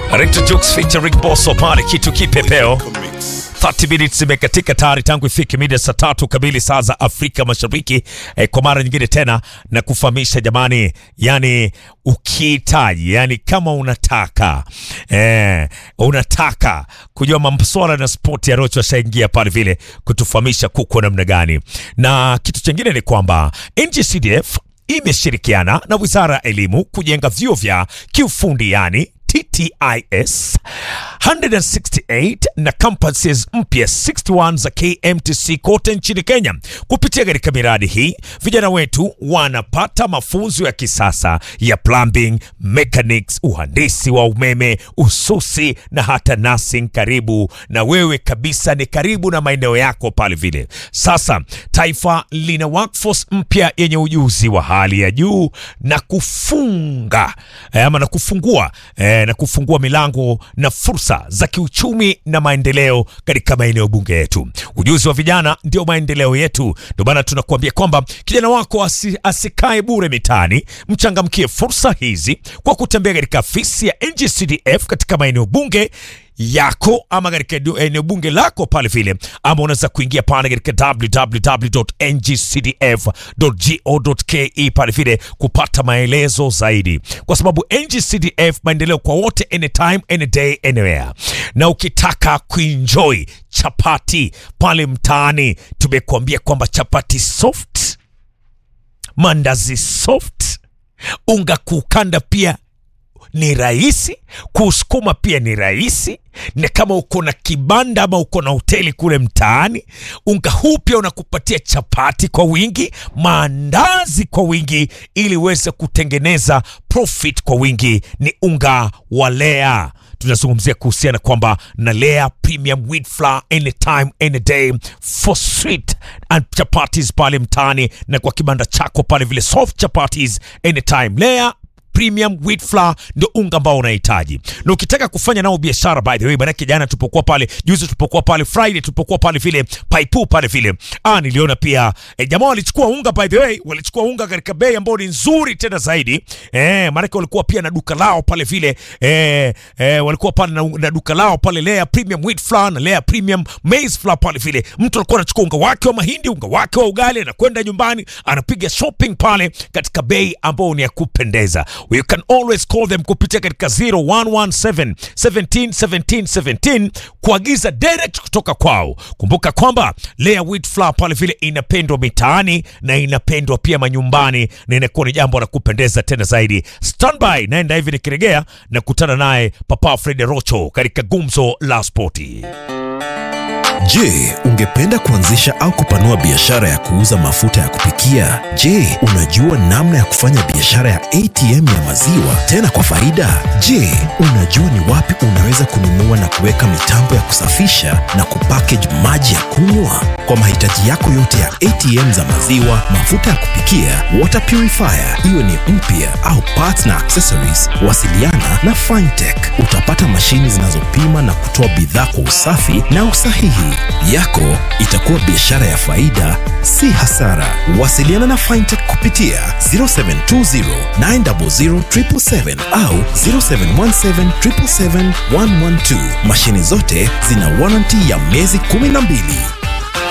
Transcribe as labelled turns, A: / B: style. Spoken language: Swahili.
A: Rector Jukes featuring Bosso pale kitu kipepeo 30 minutes zimekatika tayari tangu ifike mida saa tatu kamili saa za Afrika Mashariki. Eh, kwa mara nyingine tena na kufahamisha jamani, yani ukihitaji, yani kama unataka eh, unataka kujua masuala na sport ya Rocho ashaingia pale vile kutufahamisha kuko namna gani, na kitu chingine ni kwamba NGCDF imeshirikiana na Wizara ya Elimu kujenga vyuo vya kiufundi yani TTIS 168 na campuses mpya 61 za KMTC kote nchini Kenya. Kupitia katika miradi hii, vijana wetu wanapata mafunzo ya kisasa ya plumbing, mechanics, uhandisi wa umeme, ususi na hata nursing. Karibu na wewe kabisa, ni karibu na maeneo yako pale vile. Sasa taifa lina workforce mpya yenye ujuzi wa hali ya juu na kufunga eh, ama na kufungua eh, na kufungua milango na fursa za kiuchumi na maendeleo katika maeneo bunge yetu. Ujuzi wa vijana ndio maendeleo yetu. Ndio maana tunakuambia kwamba kijana wako asi, asikae bure mitaani. Mchangamkie fursa hizi kwa kutembea katika afisi ya NGCDF katika maeneo bunge yako ama katika eneo bunge lako pale vile, ama unaweza kuingia pale katika www.ngcdf.go.ke pale vile kupata maelezo zaidi, kwa sababu NGCDF maendeleo kwa wote, anytime any day anywhere. Na ukitaka kuenjoy chapati pale mtaani, tumekuambia kwamba chapati soft, mandazi soft, unga kukanda pia ni rahisi kusukuma, pia ni rahisi. Na kama uko na kibanda ama uko na hoteli kule mtaani, unga huu pia unakupatia chapati kwa wingi, maandazi kwa wingi, ili uweze kutengeneza profit kwa wingi. Ni unga wa Lea tunazungumzia kuhusiana kwamba na Lea Premium Wheat Flour anytime any day for sweet and chapatis pale mtaani na kwa kibanda chako pale vile soft chapatis anytime. Lea Premium Wheat Flour ndio unga ambao unahitaji, na ukitaka kufanya nao biashara, by the way, maanake jana tupokuwa pale, juzi tupokuwa pale, Friday tupokuwa pale vile paipu pale vile, ah, niliona pia eh, jamaa walichukua unga, by the way, walichukua unga katika bei ambayo ni nzuri tena zaidi eh, maanake walikuwa pia na duka lao pale vile eh, eh, walikuwa pale na, na duka lao pale Lea Premium Wheat Flour na Lea Premium Maize Flour pale vile, mtu alikuwa anachukua unga wake wa mahindi, unga wake wa ugali, anakwenda nyumbani anapiga shopping pale katika bei ambayo ni ya kupendeza. You can always call them kupitia katika 0117 17 17 17 kuagiza direct kutoka kwao. Kumbuka kwamba Lea Wheat Flour pale vile inapendwa mitaani na inapendwa pia manyumbani na inakuwa ni jambo la kupendeza tena zaidi. Standby, naenda hivi nikiregea na kutana naye Papa Fred Rocho katika gumzo la spoti.
B: Je, ungependa kuanzisha au kupanua biashara ya kuuza mafuta ya kupikia? Je, unajua namna ya kufanya biashara ya ATM ya maziwa tena kwa faida? Je, unajua ni wapi unaweza kununua na kuweka mitambo ya kusafisha na kupackage maji ya kunywa? Kwa mahitaji yako yote ya ATM za maziwa, mafuta ya kupikia, water purifier, iwe ni mpya au parts na accessories, wasiliana na Fintech. Utapata mashini zinazopima na kutoa bidhaa kwa usafi na usahihi. Yako itakuwa biashara ya faida, si hasara. Wasiliana na Fintech kupitia 0720 900 777 au 0717 777 112. Mashini zote zina warranty ya miezi 12.